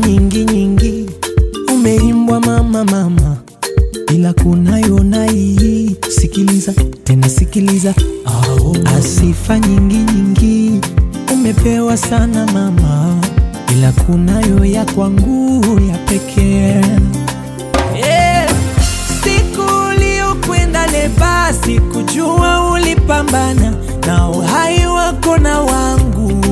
nyingi nyingi umeimbwa mama mama, ila kunayo na hii. Sikiliza tena sikiliza, oh. Asifa nyingi nyingi umepewa sana mama, ila kunayo ya kwangu ya pekee yeah. Siku uliokwenda leba, sikujua ulipambana na uhai wako na wangu.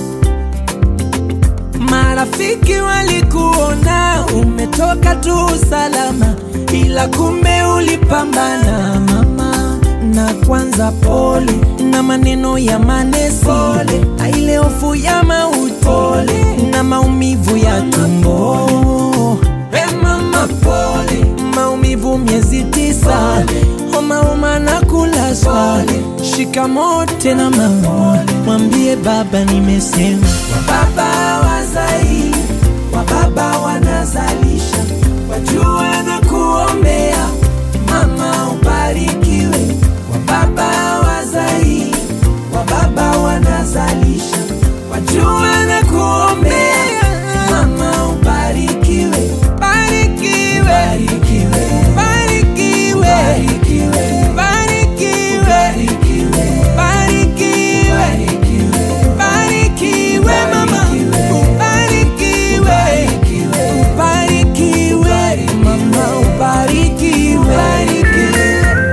Marafiki walikuona umetoka tu salama, ila kumbe ulipambana mama. Na kwanza pole na maneno ya manesi, pole na ile hofu ya mauti, pole na maumivu ya tumbo. Hey mama, pole maumivu miezi tisa, homa homa na kulazwa. Shikamoo tena mama, mwambie baba nimesema. Wababa wazai, wababa wanazalisha, wajua na kuombea mama ubarikiwe. Wababa wazai, wababa wanazalisha, wajua na kuombea mama ubarikiwe. Barikiwe, barikiwe, barikiwe, barikiwe, barikiwe, barikiwe, barikiwe mama, ubarikiwe, ubarikiwe mama, ubarikiwe, ubarikiwe.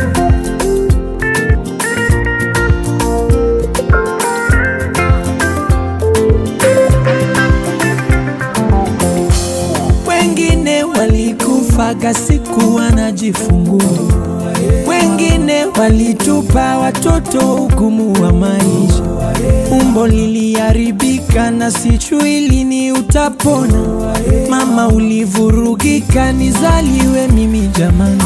Wengine walikufaga siku wanajifungua, wengine walitupa watoto hukumu wa maisha. Umbo liliharibika na sijui lini utapona. Mama ulivurugika, nizaliwe mimi jamani.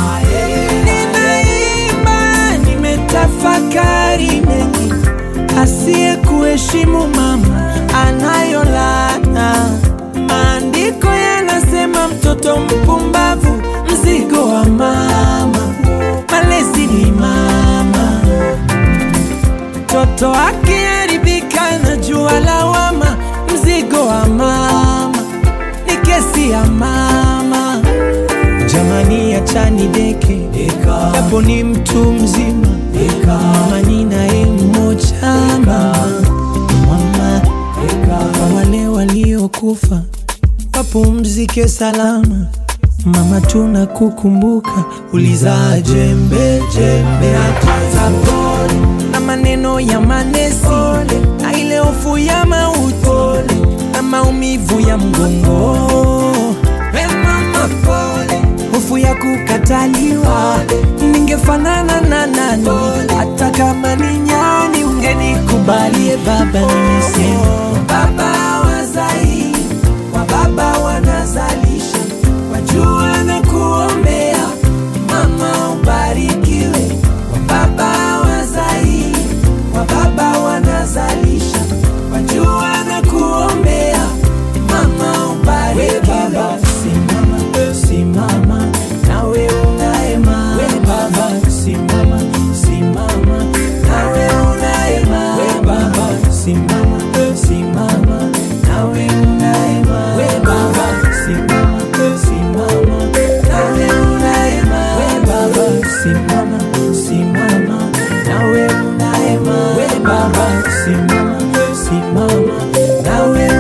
Ninaimba, nimetafakari mengi, asiye kuheshimu mama anayo laana. Maandiko yanasema mtoto mpumbavu mzigo wa mama, malezi ni mama. Mtoto akiharibika na jua lawama, mzigo wa mama ni kesi ya mama. Jamani, achani deke japo ni mtu mzima, mama ni naye mmoja mama, mama kwa wale waliokufa wapumzike salama. Mama, tunakukumbuka, ulizaa jembe jembe, hata pole na maneno ya manesi, na ile hofu ya mauti na maumivu ya mgongo. Hey mama, pole, hofu ya kukataliwa, ningefanana na nani? Hata kama ni nyani, ungenikubalie baba, nimesema baba wazai wa baba wanazalisha, wajua na kuombea mama ubarikiwe. Wa baba wazai, wa baba wanazalisha, wajua na kuombea mama ubarikiwe. Baba simama, simama nawe unaema. We baba simama, simama nawe unaema. We baba simama, simama nawe unaema. We baba simama, simama nawe unaema. We baba simama, simama nawe unaema. We baba simama, simama nawe